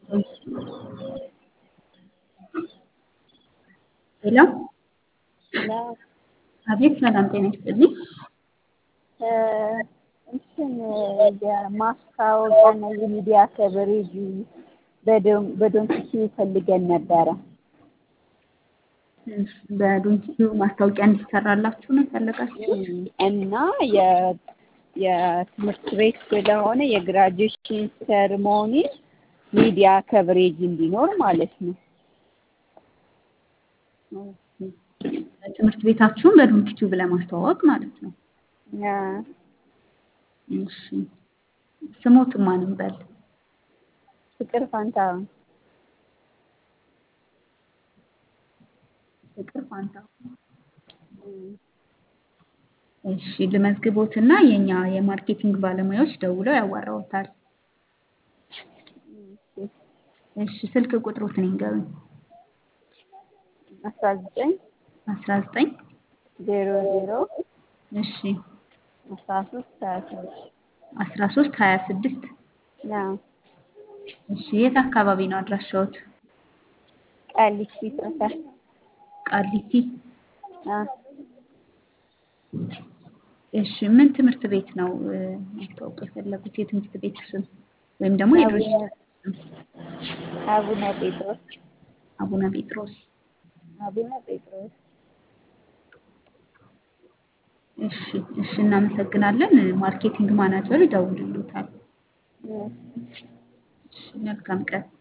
ሄሎ አቤት ሰላም ጤና ይስጥልኝ። እንትን የማስታወቂያና የሚዲያ ከቨሬጅ በዶንኪ ፈልገን ነበረ። በዶንኪቲዩ ማስታወቂያ እንዲሰራላችሁ ነው የፈለጋችሁት? እና የትምህርት ቤት ስለሆነ የግራጁዌሽን ሰርሞኒ ሚዲያ ከቨሬጅ እንዲኖር ማለት ነው። ትምህርት ቤታችሁን በዶንኪቲዩብ ለማስተዋወቅ ማለት ነው። እሺ ስሞትን ማን እንበል? ፍቅር ፋንታሁን ፍቅር ፋንታሁን። እሺ ልመዝግቦትና የኛ የማርኬቲንግ ባለሙያዎች ደውለው ያዋራዎታል። እሺ ስልክ ቁጥሮትን ይንገሩኝ። አስራ ዘጠኝ አስራ ዘጠኝ ዜሮ ዜሮ እሺ አስራ ሶስት ሀያ ስድስት አስራ ሶስት ሀያ ስድስት እሺ የት አካባቢ ነው አድራሻዎት? ቃሊቲ ሰፈር ቃሊቲ። አዎ። እሺ ምን ትምህርት ቤት ነው ማስተዋወቅ የፈለጉት? የትምህርት ቤት ስም ወይም ደግሞ የድርጅት ስም? አቡነ ጴጥሮስ አቡነ ጴጥሮስ። አቡነ ጴጥሮስ። እሺ እሺ እናመሰግናለን። ማርኬቲንግ ማናጀሩ ይደውልልዎታል። እሺ መልካም ቀን።